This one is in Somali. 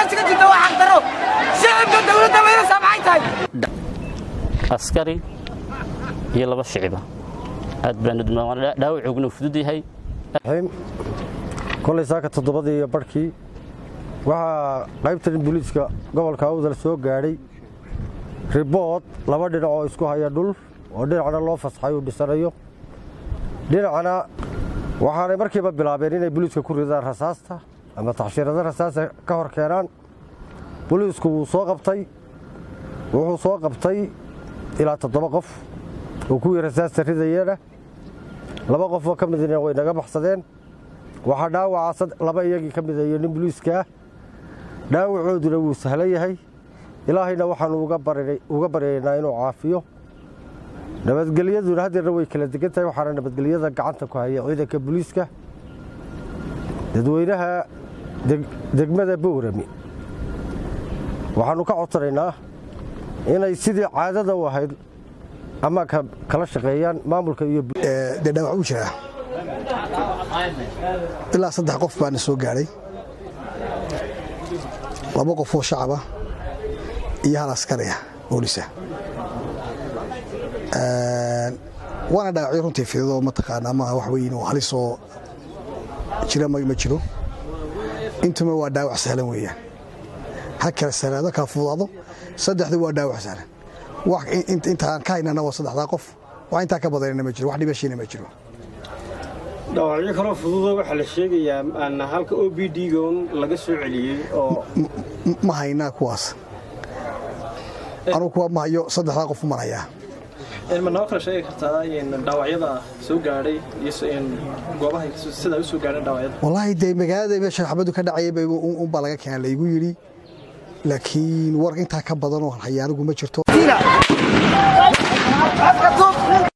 meesha ka jirta waa xaqdaro shicibka dowladda maynaysaa maxay tahay askari iyo laba shiciba aad baanu dhaawacuguna fudud yahay kolay saaka toddobadii iyo barhkii waxaa qaybtan booliiska gobolka awdal soo gaadhay ribood laba dhinac oo isku haya dhul oo dhinacna loo fasaxay uu dhisanayo dhinacna waxaanay markiiba bilaabeen inay booliiska ku ridaan rasaasta ama taxshiirada rasaasta ka hor keenaan booliisku wuu soo qabtay wuxuu soo qabtay ilaa toddoba qof oo kuwii rasaasta ridayeena laba qof oo ka midna way naga baxsadeen waxaa dhaawaca laba iyagii ka mida iyo nin booliiskaah dhaawacooduna wuu sahlan yahay ilaahayna waxaanu uga baryaynaa inuu caafiyo nabadgelyaduna haddeerna way kala degan tahay waxaana nabadgelyada gacanta ku haya ciidanka booliiska dadweynaha degmada bowrami waxaannu ka codsanaynaa inay sidii caadada u ahayd ama kala shaqeeyaan maamulka iyo dee dhaawac uu jiraa ilaa saddex qof baana soo gaadhay laba qof oo shacaba iyo hal askariya boolisa waana dhaawacyo runtii fidadoo mataqaanaa maaha wax weyn oo halisoo jira ma jiro intuma waa dhaawac sahlan weeyaan ha kala salaado kala fudaado saddexdu waa dhaawac sahlan wax intaan ka haynana waa saddexdaa qof wax intaa ka badanina ma jiro wax dhibashiina ma jiro dhaawacyo kaloo fududo waxaa la sheegayaa halka o b d-gon laga soo celiyey oo ma haynaa kuwaas anugu kuwa ma hayo saddexdaa qof uman hayaa ma noo kala sheegi kartaa dhaawacyada soo gaadhay iyo goobaha sidaa u soo gaadheen dhaawacyada wallaahi dee magaalada meesha xabadu ka dhacayay unbaa laga keena laygu yidhi laakiin war intaa ka badan oo hayaanigu ma jirto